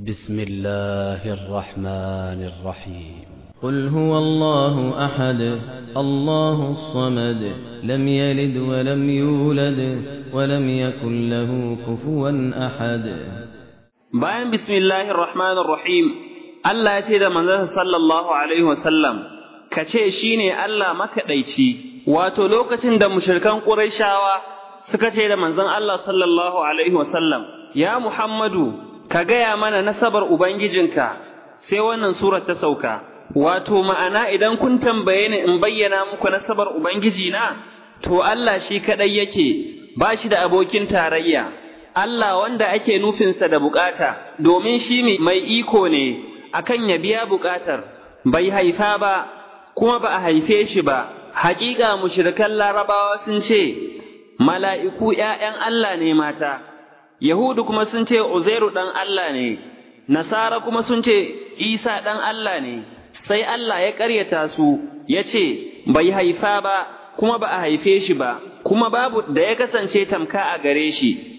بسم الله الرحمن الرحيم قل هو الله أحد الله الصمد لم يلد ولم يولد ولم يكن له كفوا أحد bayan bismillahir rahmanir rahim Allah ya ce da manzon sallallahu alaihi wasallam ka ce shine Allah makaɗaici wato lokacin da mushrikan Qurayshawa suka ce da manzon Allah sallallahu alaihi wasallam ya Muhammadu ka gaya mana nasabar ubangijinka sai wannan surar ta sauka wato ma'ana idan kun tambaye ni in bayyana muku nasabar ubangijina to Allah shi kadai yake ba shi da abokin tarayya Allah wanda ake nufinsa da bukata, domin shi mai iko ne akan ya biya bukatar, bai haifa ba, kuma ba a haife shi ba, haƙiƙa mushrikan larabawa sun ce, mala'iku ’ya'yan Allah ne mata, Yahudu kuma sun ce Uzairu ɗan Allah ne, Nasara kuma sun ce Isa ɗan Allah ne, sai Allah ya ƙaryata su, ya ce, bai haifa ba, kuma ba a haife shi ba, kuma babu da ya kasance tamka a gare shi.